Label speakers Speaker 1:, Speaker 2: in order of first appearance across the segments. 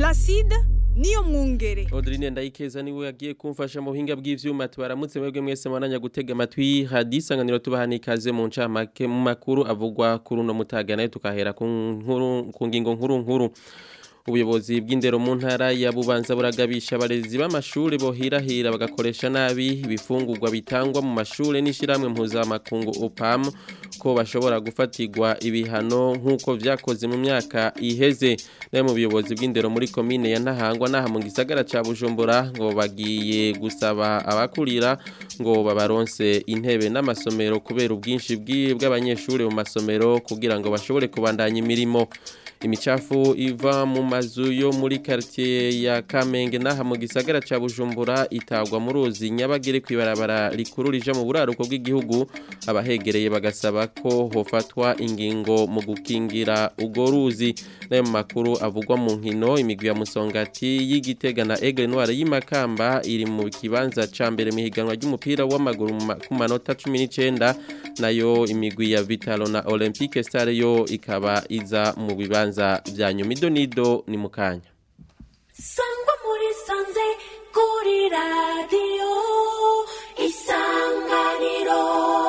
Speaker 1: Placide niyo mwungere
Speaker 2: Audrine Ndayikeza niwe yagiye kumfasha mu buhinga bw'ivyuma tubaramutse mwebwe mwese mwananya gutega amatwi hadisanganiro tubahani ikaze mu ncamake mu makuru avugwa kuri uno mutaga nayo tukahera ku nkuru ku ngingo nkuru nkuru ubuyobozi bw'indero mu ntara ya Bubanza buragabisha abarezi b'amashuri bohirahira bagakoresha nabi ibifungurwa bitangwa mu mashuri n'ishiramwe mpuzamakungu UPAM ko bashobora gufatirwa ibihano nk'uko vyakoze mu myaka iheze nayo mu buyobozi bw'indero muri komine ya Ntahangwa naha mu gisagara ca Bujumbura ngo bagiye gusaba abakurira ngo babaronse intebe n'amasomero kubera ubwinshi bw'abanyeshuri mu masomero kugira ngo bashobore kubandanya imirimo imicafu iva mu mazu yo muri quartier ya Kamenge naha mu gisagara ca Bujumbura itagwa mu ruzi nyabagere kwibarabara rikuru rija mu buraruko bw'igihugu abahegereye bagasaba ko hofatwa ingingo mu gukingira ugo ruzi nayo makuru avugwa mu nkino imigwi ya Musongati y'igitega na Aigle Noir y'imakamba iri mu kibanza ca mbere mu higanwa ry'umupira w'amaguru ku manota 19 nayo imigwi ya Vitalo na Olympique Star yo ikaba iza mu bibanza bibanza vya nyumido nido ni mukanya
Speaker 3: sangwa muri sanze kuri radio isanganiro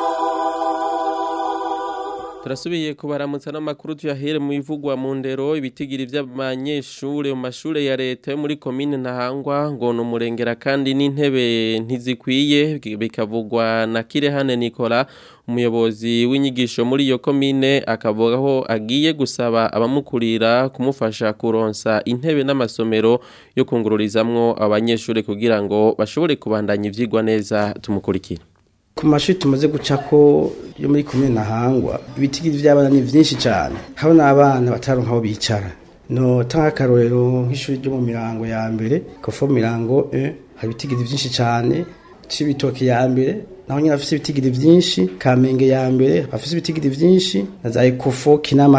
Speaker 2: Turasubiye kubaramutsa n'amakuru tuyahere mu bivugwa mu ndero ibitigiri vy'abanyeshure mu mashure ya leta yo muri commune Ntahangwa ngo numurengera kandi n'intebe ntizikwiye bikavugwa na Kirehane Nicola umuyobozi w'inyigisho muri iyo commune akavuga ko agiye gusaba abamukurira kumufasha kuronsa intebe n'amasomero yo kungururizamwo abanyeshure kugira ngo bashobore kubandanya ivyigwa neza tumukurikira
Speaker 4: ku mashuri tumaze guca ko yo muri komine Ntahangwa ibitigiri vy'abana ni vyinshi cyane habo n'abana bataronka aho bicara no tanga akarorero nk'ishuri ryo mu mirango ya mbere kofo mirango 1 hari ibitigiri vyinshi cyane cibitoke ya mbere naho nyine afise ibitigiri vyinshi kamenge ya mbere afise ibitigiri vyinshi na za ekofo kinama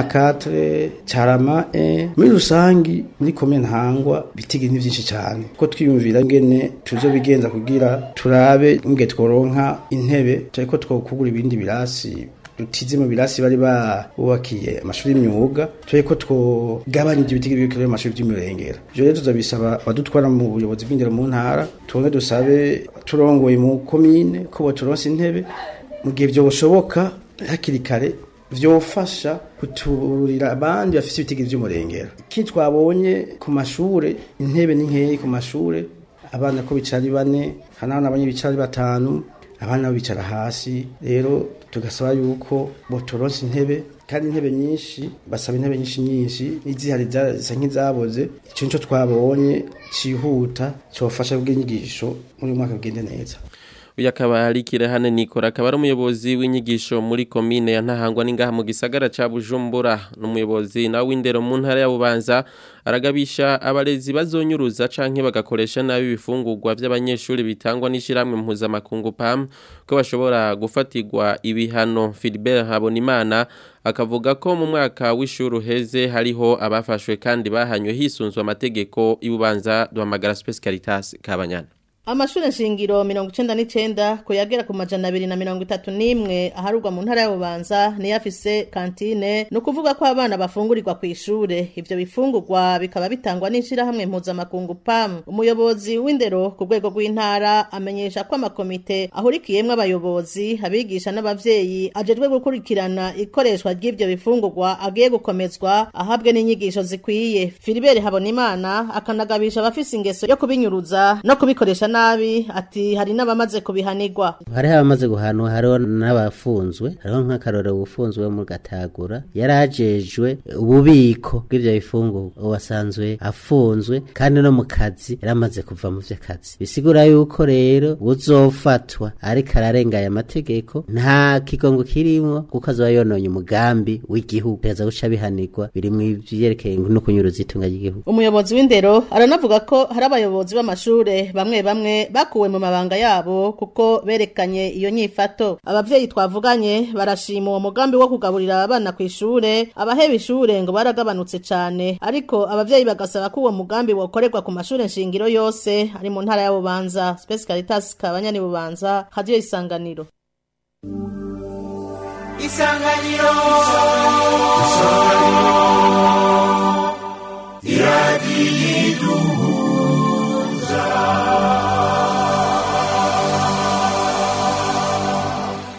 Speaker 4: 4 carama 1 muri rusangi muri komine ntangwa ibitigiri ni vyinshi cyane ko twiyumvira ngene tuzo bigenza kugira turabe nge tworonka intebe cyariko twokugura ibindi birasi dutize mu birasi bari babubakiye amashuri y'imyuga turi ko twogabanya ibyo biti biri mu mashuri by'imurengera ibyo rero tuzabisaba abadutwara mu buyobozi bw'indero mu ntara tubone dusabe turongoye mu komine ko baturonse intebe mu gihe byo bushoboka hakiri kare vyofasha kuturira abandi bafise ibitigiri vy'umurengera iki twabonye ku mashure intebe ni nkeyi ku mashure abana ko bicara ari bane hana n'abanye bicara ari batanu abana bicara hasi rero tugasaba yuko botoronse intebe kandi intebe nyinshi basaba intebe nyinshi nyinshi n'izihari zisa nk'izaboze ico nico twabonye cihuta cofasha bw'inyigisho muri uyu mwaka bugende neza
Speaker 2: uyu akaba ari kirehane nikora akaba ari umuyobozi w'inyigisho muri komine ya ntahangwa n'ingaha mu gisagara ca bujumbura n'umuyobozi nawe w'indero mu ntara ya bubanza aragabisha abarezi bazonyuruza canke bagakoresha nabi ibifungurwa vy'abanyeshuri bitangwa n'ishiramwe mpuzamakungu PAM ko bashobora gufatirwa ibihano Philibert Habonimana akavuga ko mu mwaka w'ishuri uheze hariho abafashwe kandi bahanywe hisunzwe amategeko y'ububanza duhamagara Space Caritas Kabanyana
Speaker 5: Amashure nshingiro mirongo icenda n'icenda kuyagera ku majana abiri na mirongo itatu n'imwe aharurwa mu ntara ya Bubanza niyo afise kantine ni ukuvuga ko abana bafungurirwa ku ishure ivyo bifungurwa bikaba bitangwa n'ishirahamwe mpuzamakungu PAM umuyobozi w'indero ku rwego rw'intara amenyesha ko amakomite ahurikiyemwo abayobozi abigisha n'abavyeyi ajejwe gukurikirana ikoreshwa ry'ivyo bifungurwa agiye gukomezwa ahabwe n'inyigisho zikwiye Philibert Habonimana akanagabisha abafise ingeso yo kubinyuruza no kubikoresha nabi ati hari n'abamaze kubihanirwa
Speaker 6: hariho abamaze guhanwa hariho n'abafunzwe hariho nk'akarorero ufunzwe mu gatagura yarajejwe ububiko bw'ivyo bifungurwa uwasanzwe afunzwe kandi no mu kazi yaramaze kuva mu vy'akazi bisigura yuko rero uzofatwa ariko ararengaye amategeko nta kigongo kirimwo kuko azoba yononye umugambi w'igihugu teza guca bihanirwa biri mu vyerekeye no kunyuruza itunga ry'igihugu
Speaker 5: umuyobozi w'indero aranavuga ko hari abayobozi b'amashure bamwe bamwe bakuwe mu mabanga yabo kuko berekanye iyo nyifato abavyeyi twavuganye barashima uwo mugambi wo kugaburira abana ku ishure abaheba ishure ngo baragabanutse cane ariko abavyeyi bagasaba ko uwo mugambi wokorerwa ku mashure nshingiro yose ari mu ntara ya Bubanza Space Caritas kabanyani Bubanza radio isanganiro
Speaker 7: Isanganiro Isanganiro Iradiyo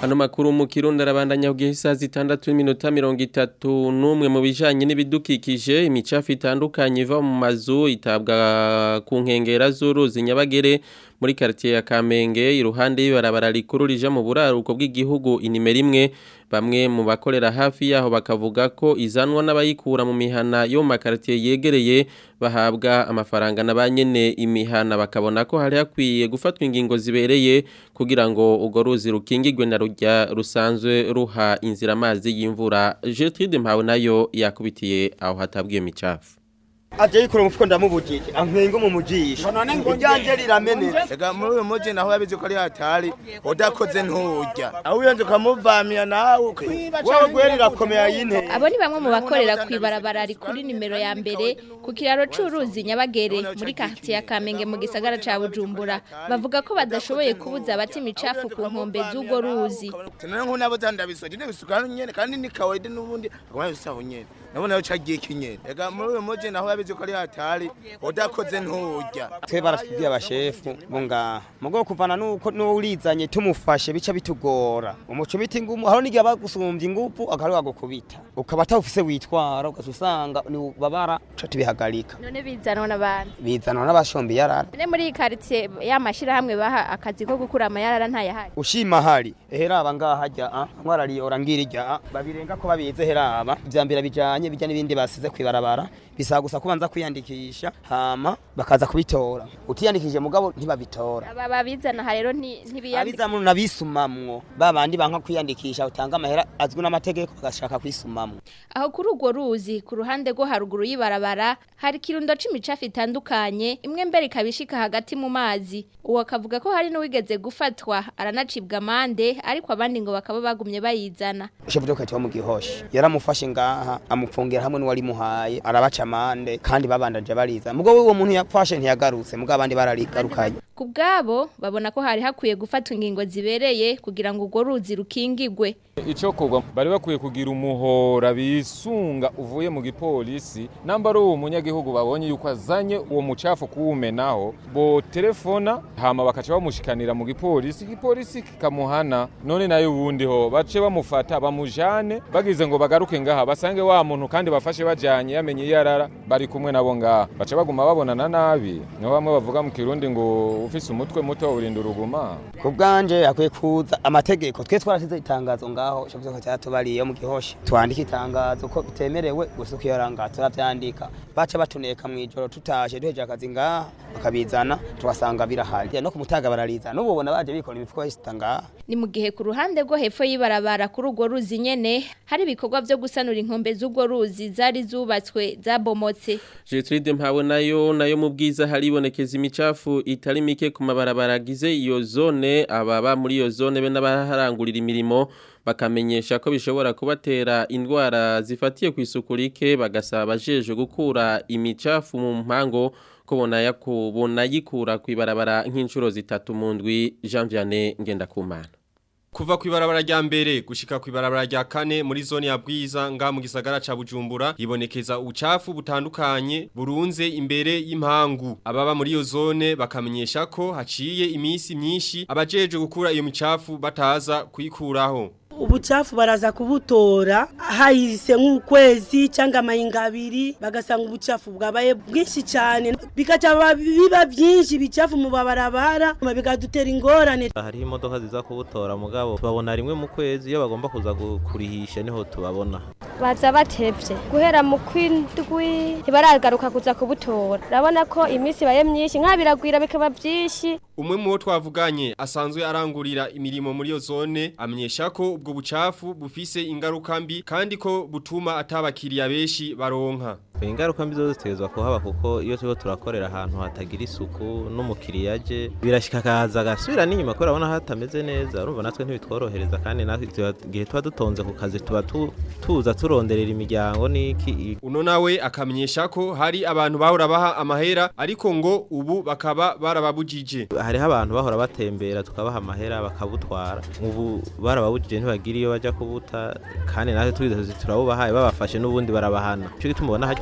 Speaker 2: Ano makuru mu Kirundi arabandanya kugihe isaha zitandatu n'iminota mirongo itatu n'umwe mu bijanye n'ibidukikije imicafu itandukanye iva mu mazu itabwa ku nkengera z'uruzi Nyabagere muri quartier ya Kamenge iruhande y'ibarabara rikuru rija mu buraruko bw'igihugu inimero imwe bamwe mu bakorera hafi yaho bakavuga ko izanwa n'abayikura mu mihana yo mu makartier yegereye bahabwa amafaranga na banyene imihana bakabona ko hari hakwiye gufatwa ingingo zibereye kugira ngo ugo ruzi rukingirwe na rujya rusanzwe ruha inzira amazi y'imvura Gertrude Mpawe nayo yakubitiye aho hatabwiye micafu
Speaker 7: aje yikura umufuko ndamubujije ankwenga mu mujisho iryanje riramenetse
Speaker 8: Ega muri uyu muji naho yabizi ko ari hatari udakoze nturya
Speaker 7: aho uyanze ukamuvamira nawe wewe gweri irakomeye yinteye
Speaker 9: Abo ni bamwe mu bakorera ku ibarabara rikuri nimero ya mbere ku kiraro c'uruzi Nyabagere muri quartier ya Kamenge mu gisagara ca Bujumbura bavuga ko badashoboye kubuza abati imicafu ku nkombe z'ugo ruzi
Speaker 8: tunone nk'ubu nabo zandabisoje ndabisuka nyene kandi ni kawaida n'ubundi aguma bisaho nyene nabona yo cagiye kinyene ega muri uyu muji naho yabizi ko ari hatari udakoze nturya
Speaker 7: twe baratubwiye abashefu bo ngaha mugo kuvana nuko n'urizanye tumufashe bica bitugora umuco biti ngumu haro n'igihe bagusumbye ingufu akaruha gukubita ukaba atawufise witwara ugaca usanga ni babara ca tubihagarika
Speaker 9: none bizanwa n'abantu
Speaker 7: bizanwa n'abashombi yarara
Speaker 9: ne muri iyi quartier y'amashirahamwe baha akazi ko gukura amayarara ntayahari
Speaker 7: ushima hari eheraba ngaha hajya a nkwarariyora ngirija a babirenga ko babize heraba ivyambira bijanye bijya n'ibindi basize kwibarabara bisaba gusa kubanza kwiyandikisha hama bakaza kubitora utiyandikije mugabo ntibabitora
Speaker 9: aba babizana aha rero nti- ntibiyandika
Speaker 7: abizamu nabisumamwo babandi banka kwiyandikisha utanga amahera azwi n'amategeko bagashaka kwisumamwo
Speaker 9: aho kuri urwo ruzi ku ruhande rwo haruguru y'ibarabara hari ikirundo c'imicafu itandukanye imwe mbere ikaba ishika hagati mu mazi uwo akavuga ko hari n'uwigeze gufatwa aranacibwa amande ariko abandi ngo bakaba bagumye bayizana
Speaker 7: shefu doko yitwa mu gihosha yaramufashe ngaha amupfungira hamwe n'uwari muhaye arabaca amande kandi babandanje bariza mugabo uwo muntu yafashe ntiyagarutse mugabo abandi bararigarukanye
Speaker 9: ku bwabo babona ko hari hakwiye gufatwa ingingo zibereye kugira ngo urwo ruzi rukingigwe
Speaker 10: icyo kugwa bari bakwiye kugira umuhora bisunga uvuye mu gipolisi namba ari uwo munyagihugu babonye yuko azanye uwo mucafu kuwumenaho bo telefona hama bakaca bamushikanira mu gipolisi igipolisi kikamuhana none nayo ubundi ho bace bamufata bamujane bagize ngo bagaruke ngaha basange wa muntu kandi bafashe bajanye yamenye iyo arara bari kumwe nabo ngaha baca baguma babonana nabi niho bamwe bavuga mu kirundi ngo ufise umutwe muto urinda uruguma
Speaker 7: ku bwanje yakwiye kuza amategeko twe twarasize itangazo ngaho shefu doko cyatubariye mu gihosha twandika itangazo ko bitemerewe gusuka iyo ranga turavyandika baca batuneka mu ijoro tutashe duheje akazi ngaha bakabizana tugasanga birahari no ku mutaga barariza n'ubu ubona baje bikora imifuko yisita ngaha
Speaker 9: ni mu gihe ku ruhande rwo hepfo y'ibarabara kuri urwo ruzi nyene hari ibikorwa vyo gusanura inkombe z'urwo ruzi zari zubatswe zabomotse
Speaker 2: Gertrude Mpawe nayo nayo mu bwiza haribonekeza imicafu itari mike ku mabarabara agize iyo zone ababa muri iyo zone be n'abaharangurira imirimo bakamenyesha ko bishobora kubatera indwara zifatiye ku isuku rike bagasaba abajeje gukura imicafu mu mpango ko bona yakubona yikura ku ibarabara nk'inshuro zitatu mu ndwi Jean Vianney Ngendakumana
Speaker 11: Kuva ku ibarabara rya mbere gushika ku ibarabara rya kane muri zone ya Bwiza nga mu gisagara ca Bujumbura ibonekeza ubucafu butandukanye burunze imbere y'impangu ababa muri iyo zone bakamenyesha ko haciye imisi myinshi abajeje gukura iyo micafu bataza kuyikuraho
Speaker 12: ubucafu baraza kubutora hahise nk'ukwezi cyangwa amahinga abiri bagasanga ubucafu bwabaye bwinshi cyane bigaca biba byinshi ibicafu mu babarabara bikadutera ingorane
Speaker 13: hariho imodoka ziza kubutora mugabo tubabona rimwe mu kwezi iyo bagomba kuza kurihisha niho tubabona
Speaker 14: baza batevye guhera mu kwindwi ntibaragaruka kuza kubutora urabona ko iminsi ibaye myinshi nk'abiragwira bikaba byinshi
Speaker 11: umwe mu bo twavuganye asanzwe arangurira imirimo muri iyo zone amenyesha ko ubwo bucafu bufise ingaruka mbi kandi ko butuma atabakiriya benshi baronka
Speaker 13: ingaruka mbi zo zitezwa kuhaba kuko iyo turiko turakorera ahantu hatagira isuku n'umukiriya aje birashika akaza agasubira n'inyuma kubera abona hatameze neza urumva natwe ntibitworohereza kandi natwe igihe tuba dutonze ku kazi tuba tuza turonderera imiryango n'iki
Speaker 11: uno nawe akamenyesha ko hari abantu bahora baha amahera ariko ngo ubu bakaba barababujije
Speaker 13: hariho abantu bahora batembera tukabaha amahera bakabutwara ubu barababujije ntibagira iyo bajya kubuta kandi natwe twize turabubahaye babafashe n'ubundi barabahana cyo gituma ubona hagiye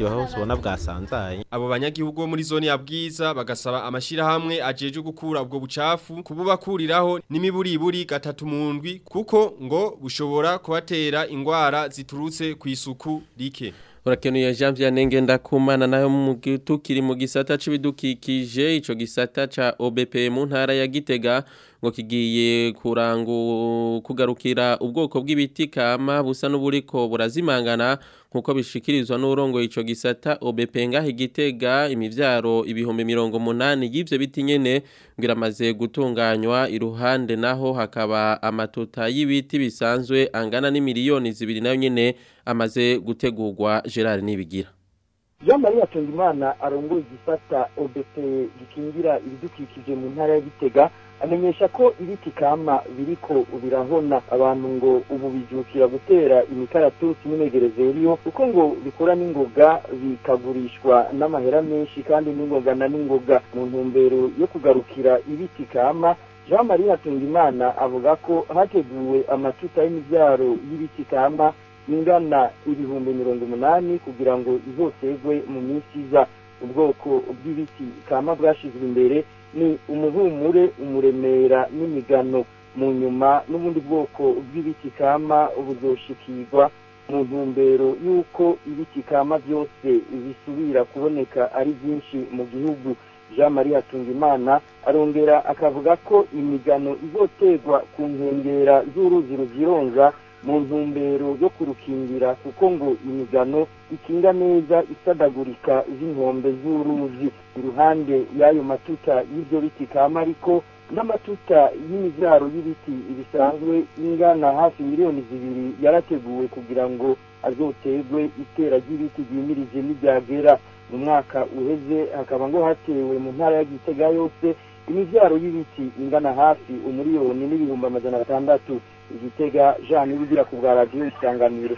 Speaker 13: buraryoha hose ubona bwasanzaye
Speaker 11: abo banyagihugu bo muri zone ya bwiza bagasaba amashirahamwe ajeje gukura ubwo bucafu kububakuriraho n'imiburiburi gatatu mu ndwi kuko ngo bushobora kubatera ingwara ziturutse ku isuku rike
Speaker 2: Urakenuye Jean Vianney Ngendakumana nayo mu tukiri mu gisata c'ibidukikije ico gisata ca OBP mu ntara ya Gitega ngo kigiye kurangu kugarukira ubwoko bw'ibiti kama busa n'uburiko burazimangana nkuko bishikirizwa n'urongo ico gisata OBP ngaho Gitega imivyaro ibihumbi mirongo munani y'ivyo biti nyene ngiramaze gutunganywa iruhande naho hakaba amatuta y'ibiti bisanzwe angana n'imiliyoni zibiri nayo nyene amaze gutegurwa Gerard Nibigira
Speaker 15: Jean Marie Atungimana arongoye igisata OBP gikingira ibidukikije mu ntara ya Gitega amenyesha ko ibiti kama biriko birahona abantu ngo ubu bijukira gutera imikaratusi n'imegerezeriyo kuko ngo bikora n'ingoga bikagurishwa n'amahera menshi kandi n'ingoga na n'ingoga mu ntumbero yo kugarukira ibiti kama Jean Marie Atungimana avuga ko hateguwe amatuta y'imivyaro y'ibiti kama ingana ibihumbi mirongo umunani kugira ngo izosegwe mu minsi iza ubwoko bw'ibiti kama bwashizwe imbere ni umuhumure umuremera n'imigano mu nyuma n'ubundi bwoko bw'ibiti kama buzoshikirwa mu ntumbero y'uko ibiti kama byose bisubira kuboneka ari byinshi mu gihugu jean marie hatungimana arongera akavuga ko imigano izoterwa ku nkengera z'uruzi ruzironza mu ntumbero yo kurukingira kuko ngo imigano ikinga neza isadagurika z'inkombe z'uruzi iruhande y'ayo matuta y'ibyo biti kama ariko n'amatuta y'imibyaro y'ibiti bisanzwe ingana hafi miliyoni zibiri yarateguwe kugira ngo azoterwe itera ry'ibiti ryimirije n'ibyagera mu mwaka uheze hakaba ngo hatewe mu ntara ya gitega yose imibyaro y'ibiti ingana hafi umuriyoni n'ibihumbi amajana atandatu igitega jean nibugira ku bwa radiyo isanganiro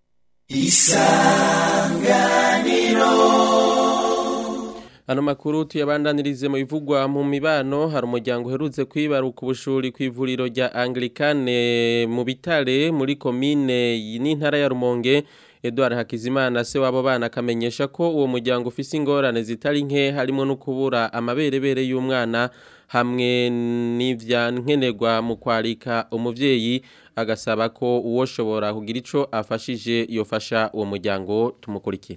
Speaker 3: isanganiro
Speaker 2: Ano makuru tuyabandanirize mu bivugwa mu mibano hari umuryango uherutse kwibaruka ubushuri ku ivuriro rya Anglikane mu bitare muri komine n'intara ya Rumonge Edouard Hakizimana se wabo bana akamenyesha ko uwo muryango ufise ingorane zitari nke harimo no kubura amaberebere y'umwana hamwe n'ivya nkenerwa mu kwarika umuvyeyi agasaba ko uwoshobora kugira ico afashije yofasha uwo muryango tumukurikira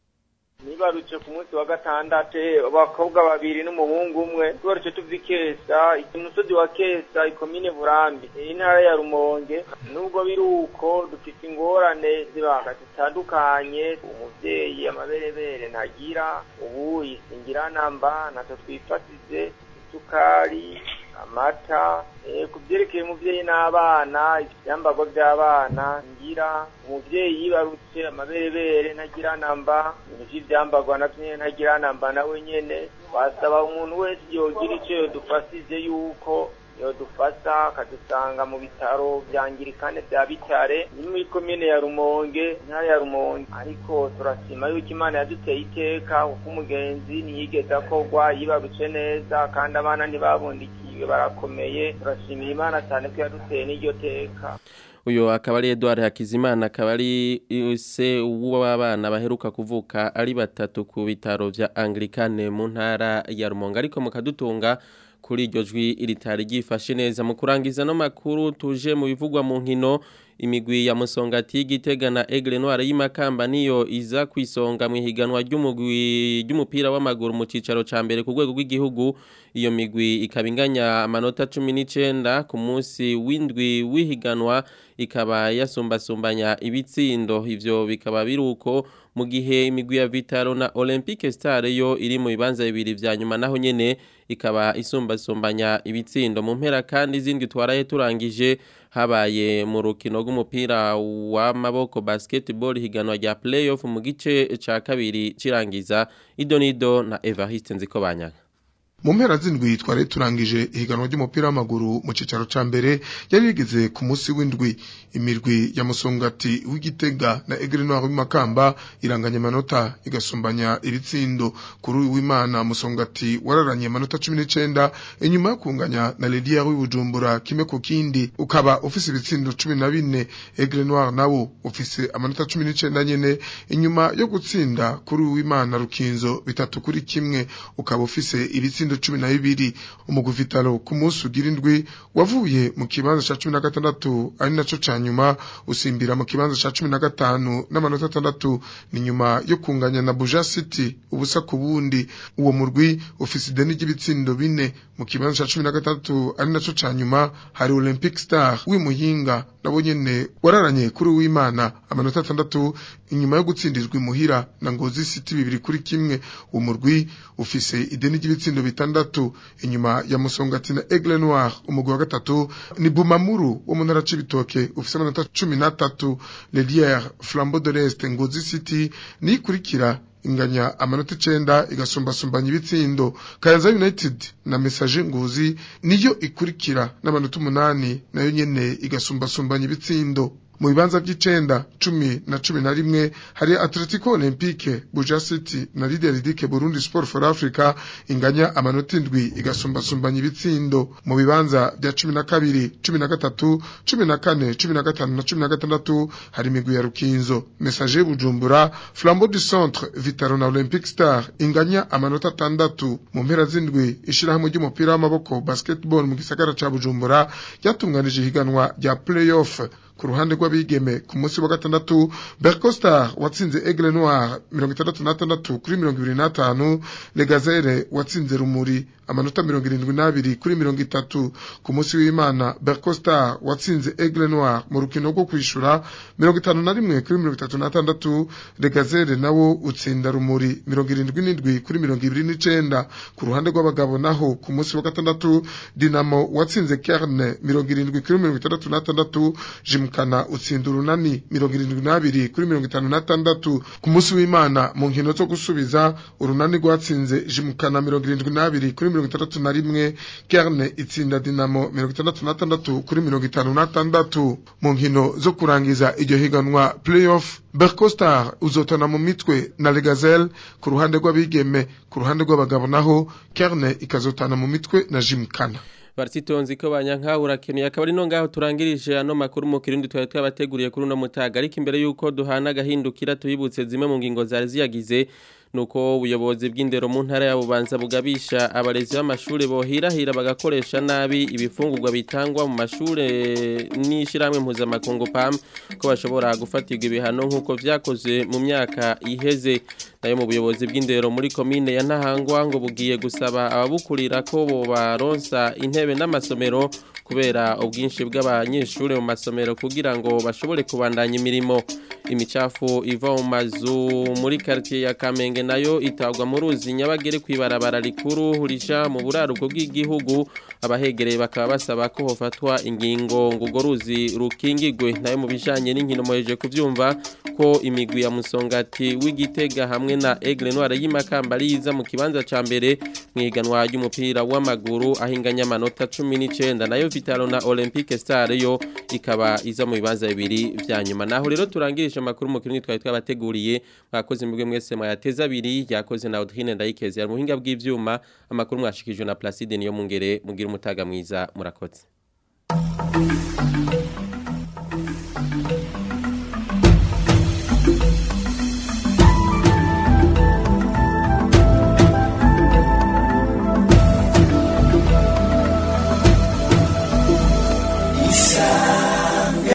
Speaker 16: nibarutse ku munsi wa gatandatu abakobwa babiri n'umuhungu umwe tubarutse tuva ikesa umusozi wa kesa ikomine burambi intara ya rumonge nubwo biri uko dufite ingorane zibanga zitandukanye umuvyeyi amaberebere ntagira ubu isingira namba natwe twifasize isukari amata ku byerekeye umubyeyi n'abana ibyambagwa by'abana ngira umubyeyi yibarutse amaberebere ntagira namba ibintu by'ibyambagwa nabyo nyine ntagira namba nawe nyine wasaba umuntu wese yogira icyo yodufasize yuko yodufasa akadusanga mu bitaro byangirikane bya bitare ni muri komine ya rumonge intara ya rumonge ariko turasima yuko imana yaduteye iteka kuko umugenzi ntiyigeze akorwa yibarutse neza kandi abana ntibabundikiwe barakomeye turashimira imana cyane ko yaduteye n'iryo teka
Speaker 2: uyu akaba ari Edouard Hakizimana akaba ari se w'abana baheruka kuvuka ari batatu ku bitaro vya Anglikane mu ntara ya Rumonge ariko mukadutunga kuri iryo jwi ritari ryifashe neza mu kurangiza no makuru tuje mu bivugwa mu nkino imigwi ya musongati y'igitega na Aigle Noire y'imakamba niyo iza kwisonga mu higanwa ry'umugwi ry'umupira w'amaguru mu cicaro ca mbere ku rwego rw'igihugu iyo migwi ikaba inganya amanota 19 ku munsi w'indwi w'ihiganwa ikaba yasumbasumbanya ibitsindo ivyo bikaba biruko mu gihe imigwi ya Vitaro na Olympique Star yo iri mu bibanza bibiri vya nyuma naho nyene ikaba isumbasumbanya ibitsindo mu mpera kandi izindi twaraye turangije habaye mu rukino rw'umupira w'amaboko basketball higanwa rya playoff mu gice ca kabiri cirangiza Idonido na Evariste Nziko banyaga
Speaker 17: mu mpera z'indwi twari turangije ihiganwa ry'umupira w'amaguru mu cicaro ca mbere yari rigeze ku munsi w'indwi imirwi ya musongati w'igitega na egre noir w'imakamba iranganya amanota igasumbanya ibitsindo kuri uyu w'imana musongati wararanye amanota cumi n'icenda inyuma yo kunganya na ledier w'ibujumbura kimwe ku kindi ukaba ufise ibitsindo cumi na bine egre noir nawo ufise amanota cumi n'icenda nyene inyuma yo gutsinda kuri uyu w'imana rukinzo bitatu kuri kimwe ukaba ufise ibitsindo cumi na bibiri umugwi vitalo ku munsi ugira indwi wavuye mu kibanza ca cumi na gatandatu ari naco ca nyuma usimbira mu kibanza ca cumi na gatanu n'amanota atandatu ni nyuma yo kunganya na buja city ubusa ku bundi uwo murwi ufise ideni ry'ibitsindo bine mu kibanza ca cumi na gatandatu ari naco ca nyuma hari olympic star w'imuhinga nabo nyene wararanye kuri uwimana amanota atandatu inyuma yo gutsindirwa imuhira na ngozi city bibiri kuri kimwe uwo murwi ufise ideni ry'ibitsindo bitandatu inyuma ya musongati na aigle noir umugwi wa gatatu ni bumamuru wo mu ntara c'ibitoke ufise amanota cumi n'atatu leliere flambeau de l'est ngozi city niyikurikira inganya amanota icenda igasumbasumbanya ibitsindo kayanza united na message nguzi niyo ikurikira n'amanota umunani nayo nyene igasumbasumbanya ibitsindo mu bibanza by'icenda cumi na cumi na rimwe hari atletico olympique buja city na lideridike burundi sport for africa inganya amanota indwi igasumbasumbanya ibitsindo mu bibanza bya cumi na kabiri cumi na gatatu cumi na kane cumi na gatanu na cumi na gatandatu hari imigwi ya rukinzo message bujumbura flambeau du centre vitaro na olympic star inganya amanota atandatu mu mpera z'indwi ishirahamwe ry'umupira w'amaboko basketball mu gisagara ca bujumbura ryatunganije ihiganwa rya playoff ku ruhande rw'abigeme ku munsi wa gatandatu Berco Star watsinze Aigle Noir mirongo itandatu n'atandatu kuri mirongo ibiri n'atanu Legazere watsinze Rumuri amanota mirongo irindwi n'abiri kuri mirongo itatu ku munsi w'Imana Berco Star watsinze Aigle Noir mu rukino rwo kwishura mirongo itanu na rimwe kuri mirongo itatu n'atandatu Legazere nawo utsinda Rumuri mirongo irindwi n'indwi kuri mirongo ibiri n'icenda ku ruhande rw'abagabo naho ku munsi wa gatandatu Dinamo watsinze Kerne mirongo irindwi kuri mirongo itandatu n'atandatu Jimkana utsinda urunani mirongo irindwi n'abiri kuri mirongo itanu n'atandatu ku munsi w'Imana mu nkino zo gusubiza urunani rwatsinze Jimkana mirongo irindwi n'abiri kuri mirongo itandatu na rimwe Kerne itsinda Dinamo mirongo itandatu n'atandatu kuri mirongo itanu n'atandatu mu nkino zo kurangiza iryo higanwa playoff Berco Star uzotana mu mitwe na Legazelle ku ruhande rw'abigeme ku ruhande rw'abagabo naho Kerne ikazotana mu mitwe na Jimkana
Speaker 2: Barsitonzi ko banyankahura keneye akaba ari no ngaho turangirije ano makuru mu kirundi twari twabateguriye kuri uno mutaga ariko imbere yuko duhana gahindukira tuyibutse zimwe mu ngingo zari ziyagize nuko ubuyobozi bw'indero mu ntara ya Bubanza bugabisha abarezi b'amashuri bohirahira bagakoresha nabi ibifungurwa bitangwa mu mashure n'ishiramwe mpuzamakungu PAM ko bashobora gufatirwa ibihano nk'uko vyakoze mu myaka iheze nayo mu buyobozi bw'indero muri komine ya Ntahangwa ngo bugiye gusaba ababukurira ko bo baronsa intebe n'amasomero kubera ubwinshi bw'abanyeshuri mu masomero kugira ngo bashobore kubandanya imirimo imicafu iva mu mazu muri quartier ya Kamenge nayo itagwa mu ruzi nyabagere kwibarabara rikuru risha mu buraruko bw'igihugu abahegereye bakaba basaba ko hofatwa ingingo ngo ugo ruzi rukingigwe nayo mu bijanye n'inkino moheje kuvyumva ko imigwi ya musongati w'igitega hamwe na Aigle Noir y'imakamba riza mu kibanza ca mbere mwiganwa ry'umupira w'amaguru ahinganya amanota 19 nayo Vitalo na Olympique Star yo ikaba iza mu bibanza bibiri vya nyuma naho rero turangirisha amakuru mu kirundi twari twabateguriye mwakoze mbwe mwese mwayateza abiri yakoze na Audrine Ndayikeze mu buhinga bw'ivyuma amakuru mwashikijwe na Placide niyo mungere mugira umutaga mwiza murakoze